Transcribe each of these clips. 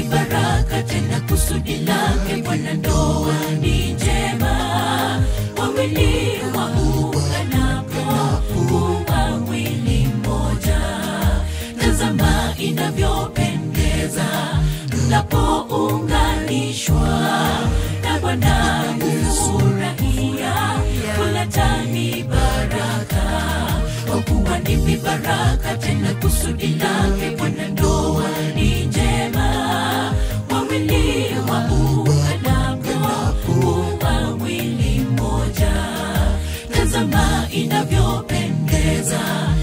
baraka tena kusudi lake bwana ndoa ni njema wawili waunganapo kuwa mwili mmoja tazama inavyopendeza mnapounganishwa na bwana kufurahia kuletani baraka kwa kuwa ni vibaraka tena kusudi lake bwana ndoa ni njema wawili waunganapo kuwa mwili mmoja tazama inavyopendeza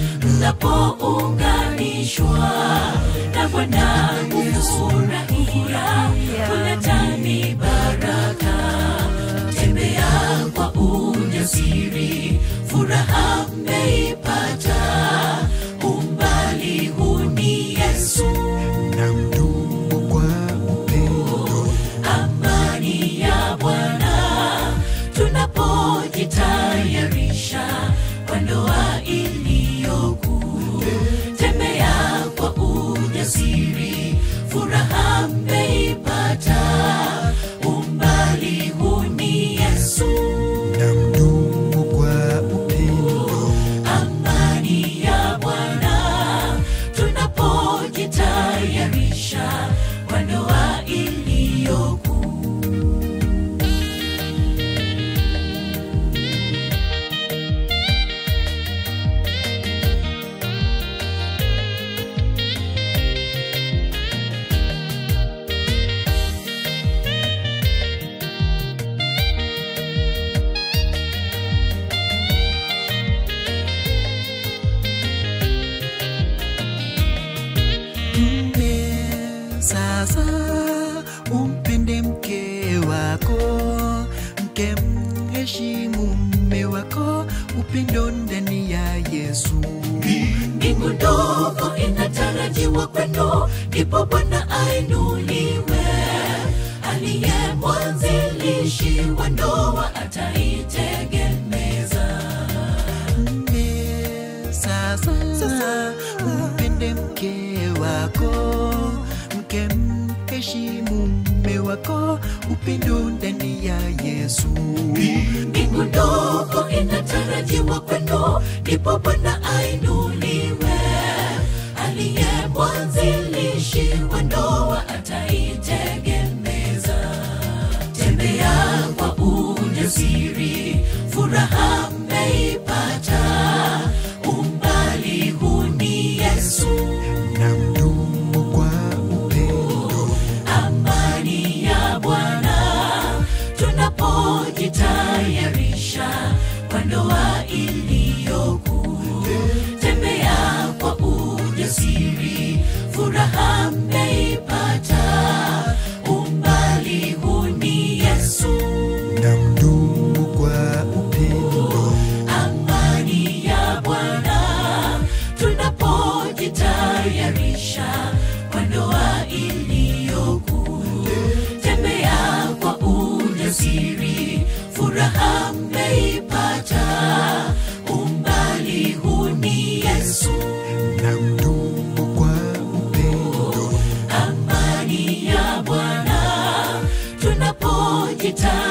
mnapounganishwa na bwana kufurahia kuletani baraka tembea kwa ujasiri furaha mmeipata umbali huu ni yesu na mdumu kwa upendo amani ya bwana tunapojitayarisha kwa ndoa iliyokuu tembea kwa ujasiri furaha mmeipata umbali huu ni yesu na mdumu kwa upendo amani ya bwana tunapojitayarisha kwa ndoa iliyokuu mme sasa umpende mke wako mke mheshimu mme wako upendo ndani ya yesu mbingu ndogo inatarajiwa kwenu ndipo bwana ainuliwe aliye mwanzilishi wa ndoa ataitegemeza mme sasa umpende mke wako mke mheshimu mme wako upendo ndani ya yesu mbingu ndogo inatarajiwa kwenu ndipo bwana ainuliwe aliye mwanzilishi wa ndoa ataitegemeza tembea kwa ujasiri furaha mmeipata umbali huu ni yesu na mdumu kwa upendo amani ya bwana tunapojitayarisha kwa ndoa iliyokuu tembea kwa ujasiri furaha mmeipata umbali huu ni yesu na mdumu kwa upendo amani ya bwana tunapojitayarisha kwa ndoa iliyokuu tembea kwa ujasiri furaha mmeipata umbali huu ni yesu na mdumu kwa upendo amani ya bwana tunapojitayarisha